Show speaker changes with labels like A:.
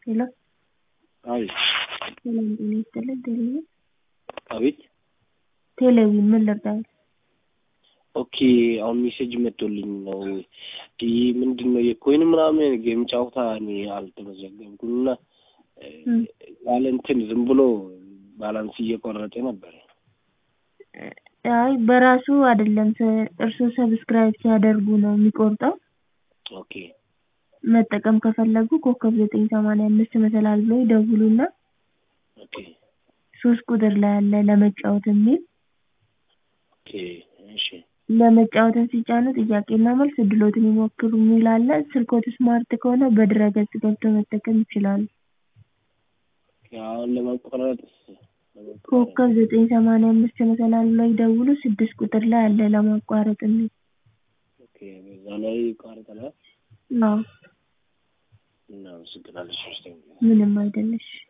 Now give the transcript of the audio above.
A: ሄሎ
B: አቤት
A: ሰላም ጤና ይስጥልን ቴሌቪዥን
B: አቤት
A: ቴሌቪዥን ምን ልርዳዎት?
B: ኦኬ አሁን ሜሴጅ መጥቶልኝ ነው። ይህ ምንድን ነው የኮይን ምናምን ጌም ጨዋታ እኔ አልተመዘገብኩም እና ያለ እንትን ዝም ብሎ ባላንስ እየቆረጠ ነበር።
A: አይ በራሱ አይደለም እርስዎ ሰብስክራይብ ሲያደርጉ ነው የሚቆርጠው።
B: ኦኬ
A: መጠቀም ከፈለጉ ኮከብ ዘጠኝ ሰማንያ አምስት መሰላል ብለው ይደውሉና
B: ኦኬ
A: ሶስት ቁጥር ላይ አለ ለመጫወት የሚል
B: ኦኬ እሺ
A: ለመጫወትን ሲጫኑ ጥያቄና መልስ እድሎትን ይሞክሩ የሚል አለ። ስልክዎት ስማርት ከሆነ በድረ-ገጽ ገብተው መጠቀም ይችላሉ።
B: አሁን ለመቆረጥ
A: ኮከብ ዘጠኝ ሰማንያ አምስት መሰላል ብለው ይደውሉ ስድስት ቁጥር ላይ አለ ለማቋረጥ የሚል
B: ኦኬ በዛ ላይ ይቋረጣል።
A: አዎ
B: እናመሰግናለን ሶስተኛ
A: ምንም አይደለሽ